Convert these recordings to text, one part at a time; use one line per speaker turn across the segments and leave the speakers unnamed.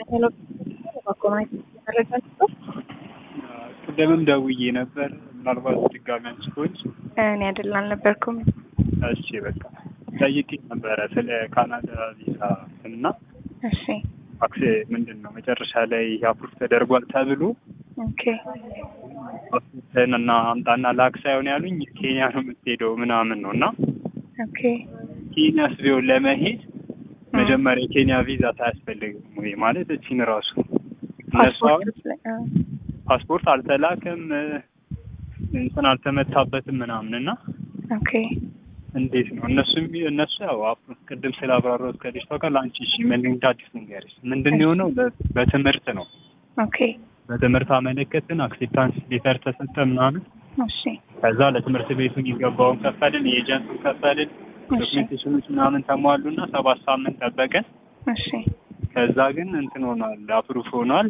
ቅድምም ደውዬ ነበር። ምናልባት ድጋሚ አንቺ ከሆንሽ
እኔ አይደል አልነበርኩም።
እሺ በቃ ጠይቄ ነበረ ስለ ካናዳ ቪዛ እና
እሺ
አክሴ ምንድን ነው መጨረሻ ላይ አፕሩቭ ተደርጓል ተብሎ
ኦኬ
ፓስፖርትህን እና አምጣና ላክ ሳይሆን ያሉኝ ኬንያ ነው የምትሄደው ምናምን ነው እና
ኦኬ
ኬንያስ ቢሆን ለመሄድ መጀመሪያ የኬንያ ቪዛ ሳያስፈልግም ወይ ማለት እቺን ራሱ እነሱ አሁን
ፓስፖርት ላይ አ፣
ፓስፖርት አልተላከም እንትን አልተመታበትም ምናምን እና
ኦኬ
እንዴት ነው እነሱ የሚ- እነሱ ያው አፕ- ቅድም ስላብራራሁት ከልጅቷ ጋር ለአንቺ እሺ ምን እንደ አዲስ ንገሪሽ ምንድን ነው የሆነው በ- በትምህርት ነው
ኦኬ
በትምህርት አመለከትን አክሴፕታንስ ሌተር ተሰጠ ምናምን
እሺ
ከዛ ለትምህርት ቤቱ የሚገባውን ከፈልን የኤጀንቱን ከፈልን
እሺ
ዶክሜንቴሽኖች ምናምን ተሟሉና ሰባት ሳምንት ጠበቀን
እሺ
ከዛ ግን እንትን ሆኗል አፕሩፍ ሆኗል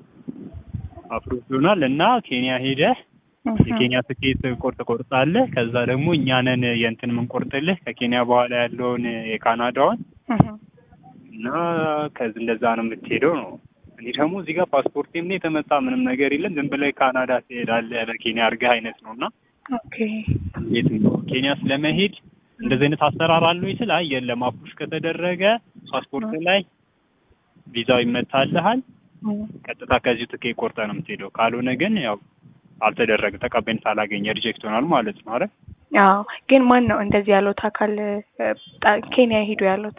አፕሩፍ ሆኗል እና ኬንያ ሄደህ
እህ፣
የኬንያ ትኬት ቆርጥ ቆርጣለህ ከዛ ደግሞ እኛንን የእንትን የምንቆርጥልህ ከኬንያ በኋላ ያለውን የካናዳውን
እህ፣
እና ከዚህ እንደዛ ነው የምትሄደው ነው እኔ ደግሞ እዚህ ጋር ፓስፖርቴም ላይ የተመጣ ምንም ነገር የለም ዝም ብለህ ካናዳ ትሄዳለህ በኬንያ አድርገህ አይነት ነው እና
ኦኬ
እንዴት ነው ኬንያ ስለመሄድ እንደዚህ አይነት አሰራር አለው ይችል አይ የለም አፑሽ ከተደረገ ፓስፖርት ላይ ቪዛው ይመታልሃል
እህ፣
ቀጥታ ከዚሁ ትኬት ቆርጠህ ነው የምትሄደው ካልሆነ ግን ያው አልተደረገ ተቀባይነት አላገኘ ሪጀክት ሆናል ማለት ነው አይደል
አዎ ግን ማን ነው እንደዚህ ያሉት አካል እ፣ ጣ- ኬንያ ሄዱ ያሉት?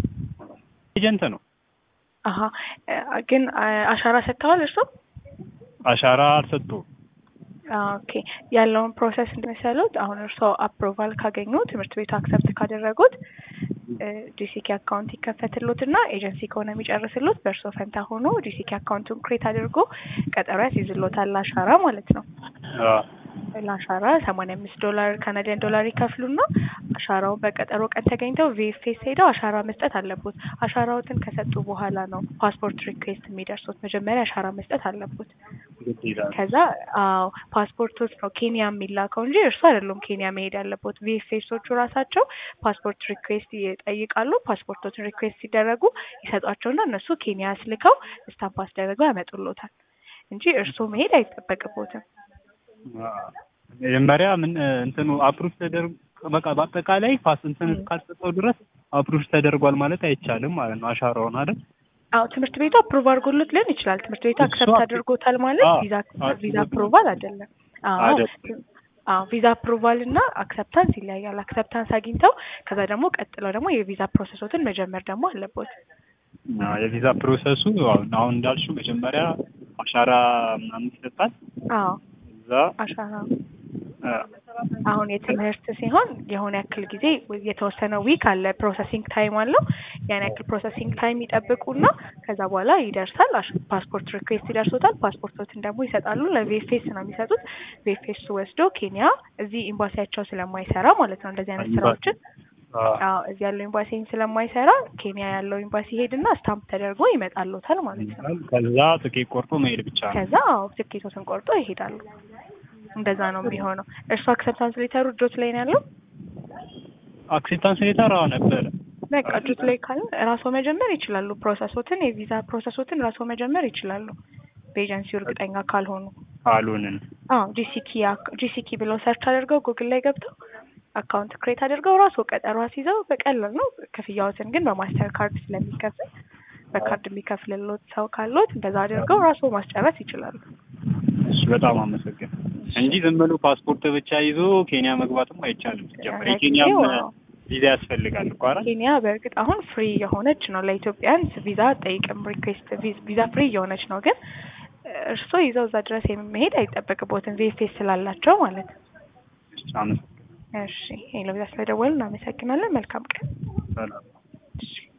ኤጀንት ነው
አሀ እ፣ ግን አ፣ አሻራ ሰጥተዋል እርሶ?
አሻራ አልሰጡም
ኦኬ ያለውን ፕሮሰስ እንደመሰሉት አሁን እርስዎ አፕሮቫል ካገኙ ትምህርት ቤቱ አክሰፕት ካደረጉት ጂሲኬ አካውንት ይከፈትሎት እና ኤጀንሲ ከሆነ የሚጨርስሎት በእርስዎ ፈንታ ሆኖ ጂሲኬ አካውንቱን ክሬት አድርጎ ቀጠሮ ያስይዝሎታል ለአሻራ ማለት ነው።
አዎ።
ለአሻራ ሰማንያ አምስት ዶላር ካናዲያን ዶላር ይከፍሉና አሻራውን በቀጠሮ ቀን ተገኝተው ቪኤፍኤስ ሄደው አሻራ መስጠት አለቦት። አሻራዎትን ከሰጡ በኋላ ነው ፓስፖርት ሪኩዌስት የሚደርሱት። መጀመሪያ አሻራ መስጠት አለቦት።
ግድ ይላል
ከዛ አዎ ፓስፖርቶች ነው ኬንያ የሚላከው እንጂ እርሱ አይደሉም ኬንያ መሄድ ያለበት። ቪኤፍኤሶቹ ራሳቸው ፓስፖርት ሪኩዌስት ይጠይቃሉ። ፓስፖርቶችን ሪኩዌስት ሲደረጉ ይሰጧቸውና እነሱ ኬንያ አስልከው ስታምፕ አስደረገው ያመጡሎታል እንጂ እርሱ መሄድ አይጠበቅቦትም።
አዎ። መጀመሪያ ምን እንትኑ አፕሩቭ ተደርጎ በቃ በአጠቃላይ ፓስ እንትን እስካልሰጠው ድረስ አፕሩቭ ተደርጓል ማለት አይቻልም ማለት ነው አሻራውን አይደል
አዎ ትምህርት ቤቱ አፕሩቭ አድርጎሎት ሊሆን ይችላል። ትምህርት ቤቱ
እሱ
አክሰፕት
አፕ-
አድርጎታል ማለት
አዎ፣
ቪዛ
አዎ፣
ቪዛ
ትምህርት
አፕሩቫል አይደለም። አዎ
አይደለም።
አዎ ቪዛ አፕሩቫል እና አክሰፕታንስ ይለያያል። አክሰፕታንስ አግኝተው ከዛ ደግሞ ቀጥለው ደግሞ የቪዛ ፕሮሰሶትን መጀመር ደግሞ አለቦት።
አዎ፣ የቪዛ ፕሮሰሱ አሁን አሁን እንዳልሽው መጀመሪያ አሻራ ምናምን ይሰጣል
አዎ
እዛ
አሻራ
አ፣
አሁን የትምህርት ሲሆን የሆነ ያክል ጊዜ የተወሰነ ዊክ አለ ፕሮሰሲንግ ታይም አለው። ያን ያክል ፕሮሰሲንግ ታይም ይጠብቁና ከዛ በኋላ ይደርሳል። አሽ- ፓስፖርት ሪኩዌስት ይደርሶታል። ፓስፖርቶችን ደግሞ ይሰጣሉ። ለቪኤፍኤስ ነው የሚሰጡት። ቪኤፍኤስ ወስዶ ኬንያ እዚህ ኤምባሲያቸው ስለማይሰራ ማለት ነው እንደዚህ አይነት
ኤምባሲ።
ስራዎችን
አ፣
አዎ እዚህ ያለው ኤምባሲ ስለማይሰራ ኬንያ ያለው ኤምባሲ ሄድና ስታምፕ ተደርጎ ይመጣሎታል ማለት ነው።
ከዛ ትኬት ቆርጦ መሄድ ብቻ ነው
ከዛ አዎ ትኬቶትን ቆርጦ ይሄዳሉ። እንደዛ ነው የሚሆነው። እርሱ አክሰፕታንስ ሌተሩ እጆት ላይ ነው ያለው።
አክሴፕታንስ ሌተር አዎ ነበረ
በቃ እጆት ላይ ካለ ራስዎ መጀመር ይችላሉ። ፕሮሰሶትን የቪዛ ፕሮሰሶትን ራስዎ መጀመር ይችላሉ። በኤጀንሲው እርግጠኛ ካልሆኑ
አሉንን
አዎ ጂሲኪ ጂሲኪ ብለው ሰርች አድርገው ጉግል ላይ ገብተው አካውንት ክሬት አድርገው ራስዎ ቀጠሮ አስይዘው በቀላል ነው። ክፍያዎትን ግን በማስተር ካርድ ስለሚከፍል በካርድ የሚከፍልሎት ሰው ካሎት እንደዛ አድርገው ራስዎ ማስጨረስ ይችላሉ።
እሺ በጣም አመሰግን እንጂ ዝም ብሎ ፓስፖርት ብቻ ይዞ ኬንያ መግባትም አይቻልም ሲጀመር የኬንያም
ለጊዜው
ቪዛ ያስፈልጋል እኮ አይደል
ኬንያ በእርግጥ አሁን ፍሪ የሆነች ነው ለኢትዮጵያን ቪዛ ጠይቅም ሪኩዌስት ቪዛ ፍሪ የሆነች ነው። ግን እርስዎ ይዘው እዛ ድረስ የሚሄድ አይጠበቅቦትም ቪኤፍኤስ ስላላቸው ማለት ነው።
እሺ አመሰግን
እሺ ሄሎ፣ ቪዛ ስለደወሉ እናመሰግናለን። መልካም ቀን።
ሰላም
እሺ